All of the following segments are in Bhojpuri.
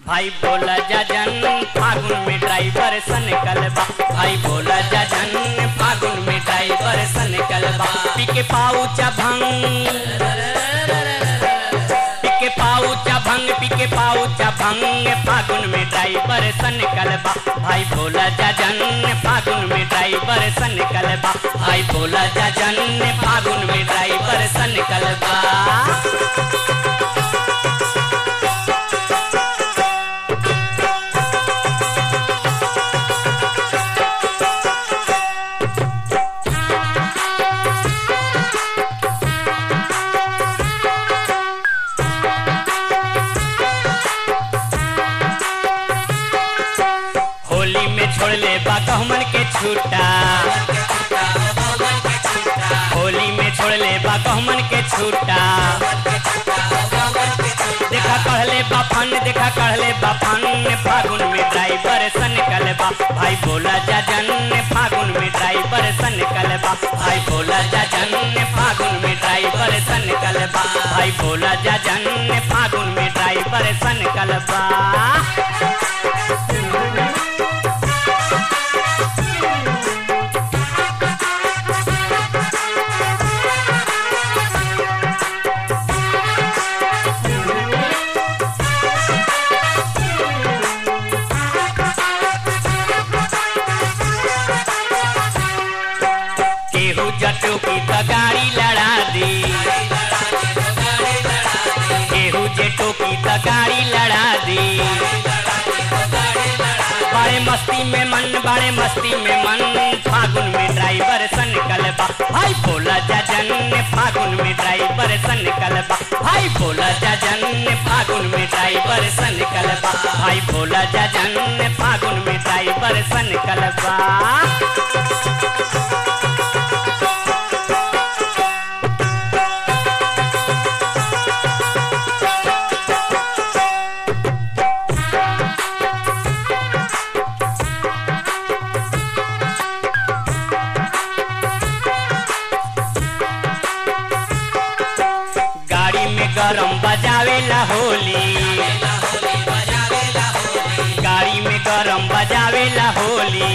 भाई बोला जजन फागुन में ड्राइवर सन कलबा भाई बोला जजन फागुन में ड्राइवर सन कलबा पिके पाऊचा भंग पिके पाऊचा भंग पिके पाऊचा भंग फागुन में ड्राइवर सन कलबा भाई बोला जजन फागुन में ड्राइवर सन कलबा भाई बोला जजन फागुन में ड्राइवर सन कलबा होली में छोड़ ले बा कहमन के छूटा होली में छोड़ ले बा कहमन के छूटा देखा कहले बाफन देखा कहले बाफन फागुन में ड्राइवर सन कलबा भाई बोला जजन फागुन में ड्राइवर सन कलबा भाई बोला जजन फागुन में ड्राइवर सन कलबा भाई बोला जजन फागुन में ड्राइवर सन कलबा केहू जटू की तो गाड़ी लड़ा दी केहू जेटू की तो गाड़ी लड़ा दी बड़े मस्ती में मन बड़े मस्ती में मन फागुन में ड्राइवर सन कलबा भाई बोला जजन फागुन में ड्राइवर सन कलबा भाई बोला जजन फागुन में ड्राइवर सन कलबा भाई बोला जजन फागुन में ड्राइवर सन कलबा गाड़ी में गरम बजावेला होली गाड़ी में गरम बजावेला होली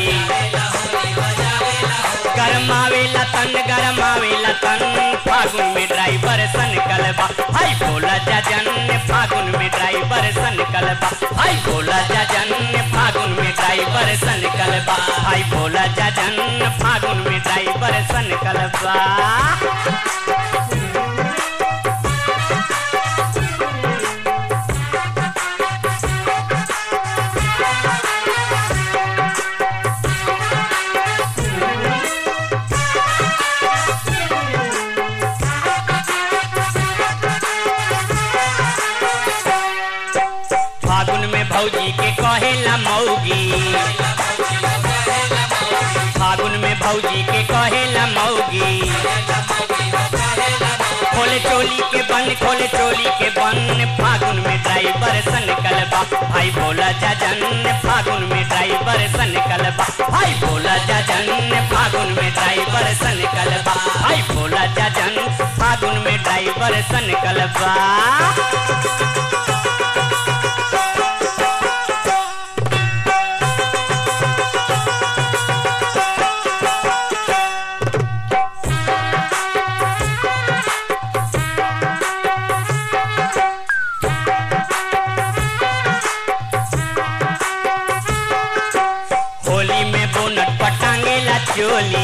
गरमावेला तन गरमावेला तन फागुन में ड्राइवर सन कलबा भाई बोला जजन फागुन में ड्राइवर सन कलबा भाई बोला जजन फागुन में ड्राइवर सन कलबा भाई बोला जजन फागुन में ड्राइवर सन कलबा फागुन में भौजी के कहेला मौगी फागुन में भौजी के कहेला मौगी खोले चोली के बन खोले चोली के बन फागुन में ड्राइवर सन कलबा भाई बोला जजन फागुन में ड्राइवर सन कलबा भाई बोला जजन फागुन में ड्राइवर सन कलबा भाई बोला जजन फागुन में ड्राइवर सन कलबा होली में बोनट पटांगेला चोली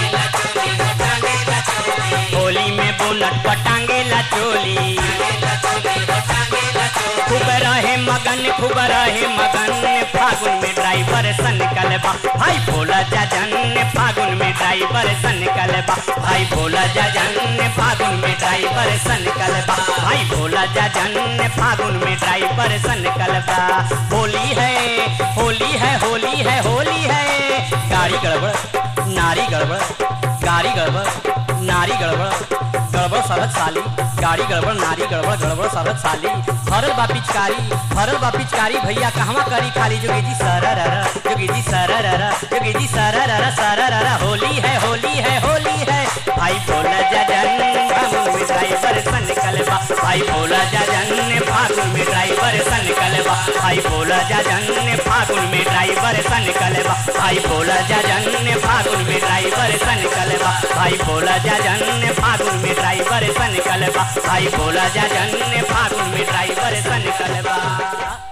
होली में बोनट पटांगेला चोली खूब रहे मगन खूब रहे मगन फागुन में ड्राइवर सन कलबा भाई भोला जजन फागुन में ड्राइवर सन कलबा भाई भोला जजन फागुन में ड्राइवर सन कलबा भाई भोला जजन फागुन में ड्राइवर सन कलबा होली है होली है होली है होली है गाड़ी गड़बड़ नारी गड़बड़ गाड़ी गड़बड़ नारी गड़बड़ गड़बड़ सरहद साली गाड़ी गड़बड़ नारी गड़बड़ गड़बड़ सरहद साली हरल बा पिचकारी हरल बा पिचकारी भैया कहवा करी खाली जोगी जी सरर जोगी जी सरर जोगी जी सरर सरर होली है होली है होली है भाई बोला जजन हम ड्राइवर सन कलबा भाई भोला जाजन फागुन में ड्राइवर सन कलबा भाई भोला जाजन फागुन में ड्राइवर सन कलबा भाई भोला जाजन फागुन में ड्राइवर सन कलबा भाई भोला जाजन फागुन में ड्राइवर सन कलबा भाई भोला जाजन फागुन में ड्राइवर सन कलबा